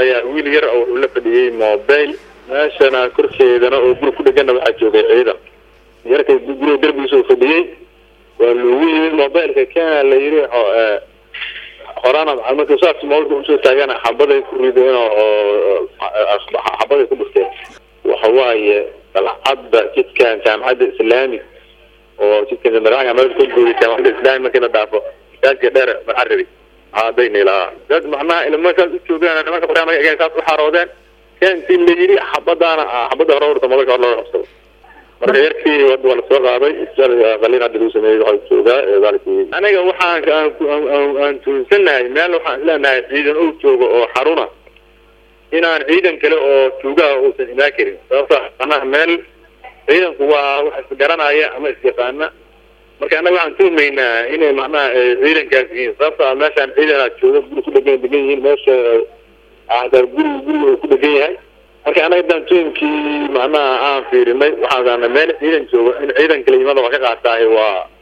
ayaa wiil yar oo wuxuu la fadhiyey mobile meeshana korkeedana oo guri ku dhegana waxaa joogay ciidan yarka guriga derbigiisa uu fadhiyey waa loogu yimid mobileka kena la yiri horana marka saas mobilka usoo taagana xabaday ku rideen oo xabaday ku dhufteen waxa waaye dalcadda jidkan jaamacadda islaami oo jidkan jamaraca meel ka gooyay jaamacadda islaami markii la dhaafo gaadka dheer marcarabi hadayna ilaa dad macnaha ilmo saas u joogaan nimanka barnaamij egaan saas u xaroodeen keentii la yiri xabadaana xabada hore urta mobilka hor looga qabsado marka yarkii waa lasoo qaaday qalin hadda lagu sameeyey waxaa joogaa daalkii aniga waxaan aan tuunsanahay meel waxaan isleenahay ciidan uu joogo oo xaruna inaan ciidan kale oo tuugaha uusan imaan karin sababta macnaha meel ciidanku waa wax isgaranaya ama isyaqaana marka annaga waxaan tuumaynaa inay macnaha ciidankaas yihiin sababta meeshaan ciidanaa jooga guri ku dhegan degan yihiin meesha hataa guri guriga uu ku dhegan yahay marka annaga haddaan tuunkii macnaha aan fiirinay waxaan meel ciidan joogo in ciidan kale yimada waa ka qaataahay waa